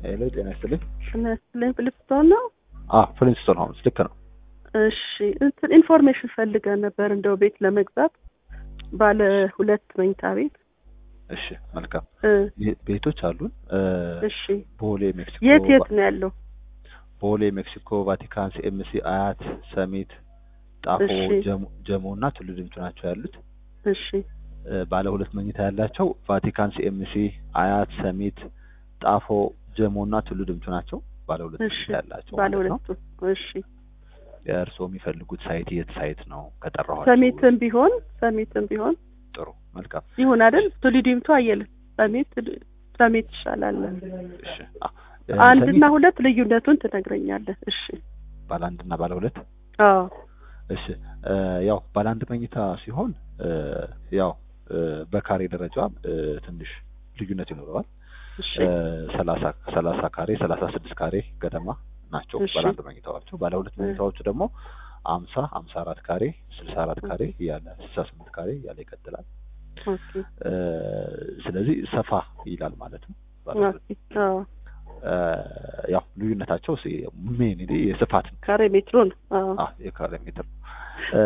ሄሎ ጤና ይስጥልኝ። ስመስለኝ ፍልስቶን ነው። አዎ ፍሊንስቶን ሆምስ ልክ ነው። እሺ እንትን ኢንፎርሜሽን ፈልገን ነበር እንደው ቤት ለመግዛት ባለ ሁለት መኝታ ቤት። እሺ መልካም እ ቤ- ቤቶች አሉን። እ፣ እሺ ቦሌ ሜክሲኮ፣ የት የት ነው ያለው? ቦሌ ሜክሲኮ፣ ቫቲካን፣ ሲኤምሲ፣ አያት፣ ሰሚት፣ ጣፎ፣ እሺ። ጀሞ ጀሞ እና ቱሉ ዲምቱ ናቸው ያሉት። እሺ እ፣ ባለ ሁለት መኝታ ያላቸው ቫቲካን፣ ሲኤምሲ፣ አያት፣ ሰሚት፣ ጣፎ፣ ጀሞ እና ቱሉ ዲምቱ ናቸው። ባለ ሁለት እሺ መኝታ ያላቸው ባለ ማለት ነው። ሁለቱ እሺ። እርስዎ የሚፈልጉት ሳይት የት ሳይት ነው? ከጠራኋቸው ሰሚትም ቢሆን ሰሚትም ቢሆን ጥሩ መልካም። ይሁን አይደል? ቱሊ ዲምቱ አየለ ሰሚት ሰሚት ይሻላል። እሺ አ፣ እ፣ አንድና ሰሚት ሁለት ልዩነቱን ትነግረኛለህ? እሺ ባለ አንድና ባለ ሁለት አዎ እሺ እ፣ ያው ባለ አንድ መኝታ ሲሆን እ፣ ያው እ፣ በካሬ ደረጃ እ፣ ትንሽ ልዩነት ይኖረዋል። እሺ እ፣ ሰላሳ ሰላሳ ካሬ ሰላሳ ስድስት ካሬ ገደማ ናቸው እሺ። ባለ አንድ መኝታዎቹ። ባለ ሁለት መኝታዎቹ ደግሞ አምሳ አምሳ አራት ካሬ ስልሳ አራት ካሬ እያለ ስልሳ ስምንት ካሬ እያለ ይቀጥላል። ኦኬ እ፣ ስለዚህ ሰፋ ይላል ማለት ነው። ባለ ሁለት ኦኬ አዎ እ፣ ያው ልዩነታቸው ሜን የስፋት ነው። ካሬ ሜትሩን አዎ አ የካሬ ሜትር ነው። እ፣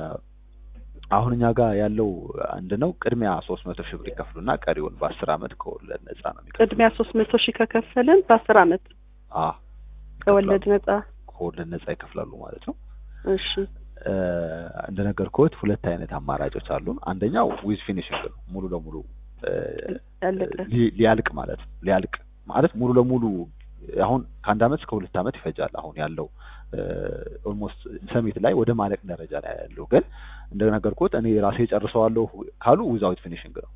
አሁን እኛ ጋር ያለው አንድ ነው። ቅድሚያ ሶስት መቶ ሺህ ብር ይከፍሉና ቀሪውን በአስር አመት ከወለድ ነጻ ነው የሚከፍሉት። ቅድሚያ ሶስት መቶ ሺህ ከከፈልን በአስር አመት አ ከወለድ ነጻ ከወለድ ነጻ ይከፍላሉ ማለት ነው። እሺ እ፣ እንደነገርኩት ሁለት አይነት አማራጮች አሉን። አንደኛው ዊዝ ፊኒሽንግ ነው። ሙሉ ለሙሉ እ፣ ያለቀ ሊ- ሊያልቅ ማለት ነው። ሊያልቅ ማለት ሙሉ ለሙሉ አሁን ከአንድ አመት እስከ ሁለት አመት ይፈጃል። አሁን ያለው ኦልሞስት ሰሚት ላይ ወደ ማለቅ ደረጃ ላይ ያለው ግን እንደነገርኩት እኔ ራሴ ጨርሰዋለሁ ካሉ ዊዛውት ፊኒሽንግ ነው።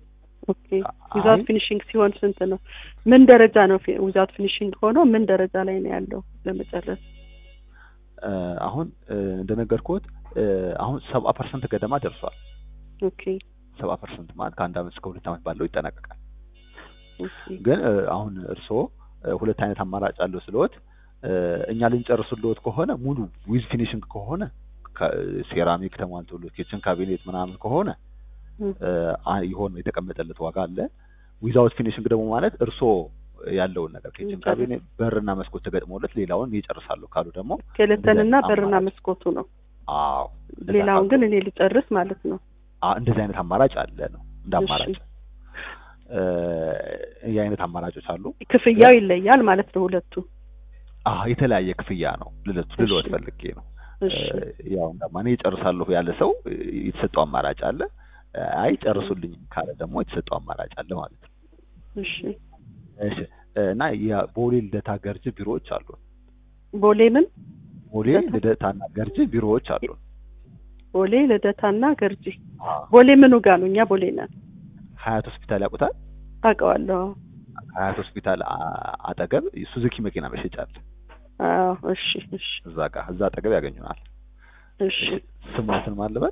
ኦኬ ዊዛውት አይ ፊኒሽንግ ሲሆን ስንት ነው? ምን ደረጃ ነው ዊዛውት ፊኒሽንግ ሆኖ ምን ደረጃ ላይ ነው ያለው ለመጨረስ? እ፣ አሁን እ፣ እንደነገርኩት እ፣ አሁን ሰባ ፐርሰንት ገደማ ደርሷል። ኦኬ ሰባ ፐርሰንት ማለት ከአንድ አመት እስከ ሁለት አመት ባለው ይጠናቀቃል። ኦኬ ግን እ፣ አሁን እርስዎ እ፣ ሁለት አይነት አማራጭ አለው ስለወት እኛ ልንጨርስልዎት ከሆነ ሙሉ ዊዝ ፊኒሽንግ ከሆነ ከ- ሴራሚክ ተሟልቶሎት ኪችን ካቢኔት ምናምን ከሆነ እም፣ እ፣ አ- ይሆን የተቀመጠለት ዋጋ አለ። ዊዛውት ፊኒሽንግ ደግሞ ማለት እርስዎ ያለውን ነገር ኪችን ይጨርስ። ካቢኔት በርና መስኮት ተገጥሞለት ሌላውን ይጨርሳሉ ካሉ ደግሞ ስኬለተንና እንደዚህ አይነት በርና አማራጭ መስኮቱ ነው። አዎ እንደዛ ሌላውን ካሉ ግን እኔ ልጨርስ ማለት ነው። አ- እንደዚህ አይነት አማራጭ አለ ነው እንደ እሺ። አማራጭ እ፣ ይህ አይነት አማራጮች አሉ። ክፍያው ይለያል ማለት ነው ሁለቱ። አ የተለያየ ክፍያ ነው ልለቱ ልልወት እሺ። ፈልጌ ነው። እሺ እ፣ ያው እንደማኔ ይጨርሳለሁ ያለ ሰው እ፣ የተሰጠው አማራጭ አለ። እ፣ አይ ጨርሱልኝ ካለ ደግሞ የተሰጠው አማራጭ አለ ማለት ነው። እሺ። እሺ እ፣ እና የቦሌ ልደታ ገርጂ ቢሮዎች አሉ። ቦሌ ምን ቦሌ ልደታና ገርጂ ቢሮዎች አሉ። ቦሌ ልደታና ገርጂ። ቦሌ ምኑ ጋር ነው? እኛ ቦሌ ነን። ሀያት ሆስፒታል ያውቁታል? አውቀዋለሁ። ሀያት ሆስፒታል አ- አጠገብ ሱዙኪ መኪና መሸጫ አለ። አዎ። እሺ እሺ እዛ ጋር እዛ አጠገብ ያገኙናል። እሺ። ስሞትን ማለበት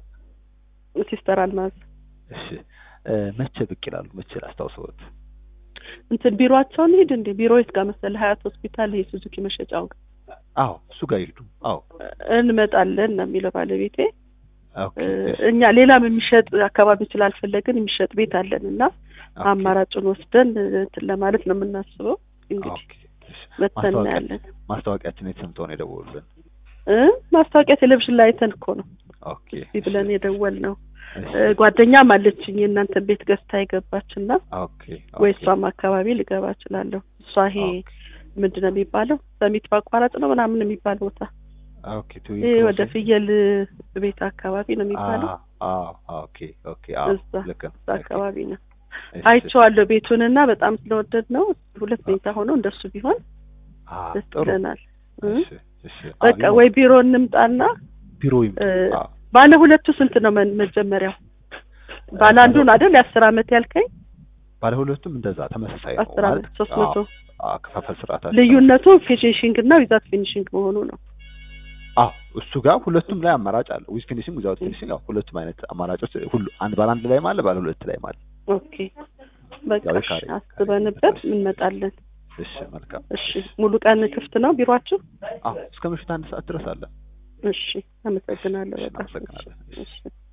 ሲስተር አልማዝ እሺ እ፣ መቼ ብቅ ይላሉ? መቼ ላስታውሰዎት? እንትን ቢሮአቸውን ሂድ እንዴ ቢሮ የት ጋር መሰለህ? ሀያት ሆስፒታል ይሄ ሱዙኪ መሸጫው ጋር አዎ እሱ ጋር ይሄዱ። አዎ እንመጣለን ነው የሚለው ባለቤቴ። ኦኬ እ፣ እሺ፣ እኛ ሌላም የሚሸጥ አካባቢ ስላልፈለግን የሚሸጥ ቤት አለን እና ኦኬ፣ አማራጩን ወስደን እንትን ለማለት ነው የምናስበው። እንግዲህ ኦኬ፣ እሺ። መተን ማስታወቂያ እናያለን። ማስታወቂያችን የተሰምተው ነው የደወሉልን። እ ማስታወቂያ ቴሌቪዥን ላይ አይተን እኮ ነው ኦኬ እስቲ ብለን የደወል ነው። እሺ፣ እ፣ ጓደኛም አለችኝ የእናንተን ቤት ገዝታ የገባች እና ኦኬ ወይ ኦኬ፣ እሷም አካባቢ ልገባ እችላለሁ። እሷ ይሄ ኦኬ፣ ምንድን ነው የሚባለው ሰሚት ማቋረጥ ነው ምናምን የሚባል ቦታ ኦኬ፣ ቱ ይሄ ወደ ክሮሲንግ? ፍየል ቤት አካባቢ ነው የሚባለው። አ አ ኦኬ ኦኬ፣ አዎ እዛ ልክ ነው። እዛ አካባቢ ነው። እሺ፣ አይቼዋለሁ ቤቱን እና በጣም ስለወደድ ነው ሁለት መኝታ ሆኖ እንደሱ ቢሆን አ ደስ ጥሩ። ይለናል። እ? እሺ፣ እሺ፣ በቃ አዎ፣ ወይ ቢሮ እንምጣና ቢሮ ይምጡ። እ፣ አዎ፣ ባለ ሁለቱ ስንት ነው መ- መጀመሪያው? ባለ አንዱን አይደል የአስር አመት ያልከኝ? ባለ ሁለቱም እንደዛ ተመሳሳይ ነው አስር ማለት አመት ሶስት መቶ አዎ፣ አከፋፈል ስርዓታቸው ልዩነቱ ፊኒሽንግ እና ዊዛት ፊኒሽንግ መሆኑ ነው። አዎ እሱ ጋር ሁለቱም ላይ አማራጭ አለ። ዊዝ ፊኒሽንግ ዊዛውት ፊኒሽንግ ያው ሁለቱም አይነት አማራጮች ሁሉ አንድ ባለ አንድ ላይ ማለት ባለ ሁለት ላይ ማለት። ኦኬ በቃ ያው እሺ፣ የካሬ- አስበንበት እንመጣለን። እሺ መልካም። እሺ ሙሉ ቀን ክፍት ነው ቢሯችሁ? አዎ እስከ ምሽት አንድ ሰዓት ድረስ አለ። እሺ አመሰግናለሁ። እሺ፣ በጣም እናመሰግናለን። እሺ።